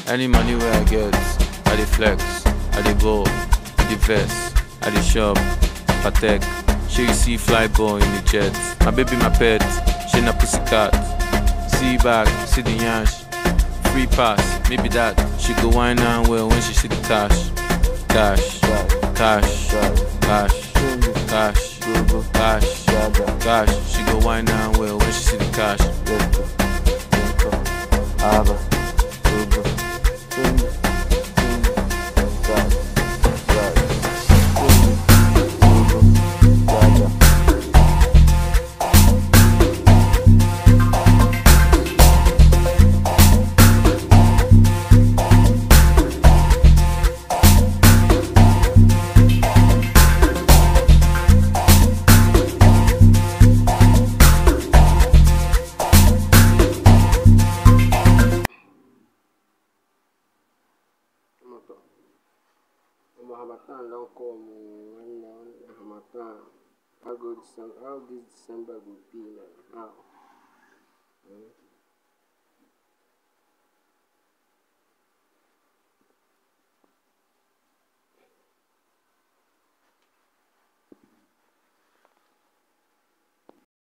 Any money where I get, I dey flex, I dey ball, the vest, I dey shop, patek. Sure you see fly boy in the jet. My baby, my pet, she na pussycat. See back, see the yansh. Free pass, maybe that. She go wine and well when she see the cash. Cash, cash, cash, cash, cash, cash. She go wine and well when she see the cash. Moto. Omo Harmattan don come o. When when Harmattan, how go December, how this December go be now? How?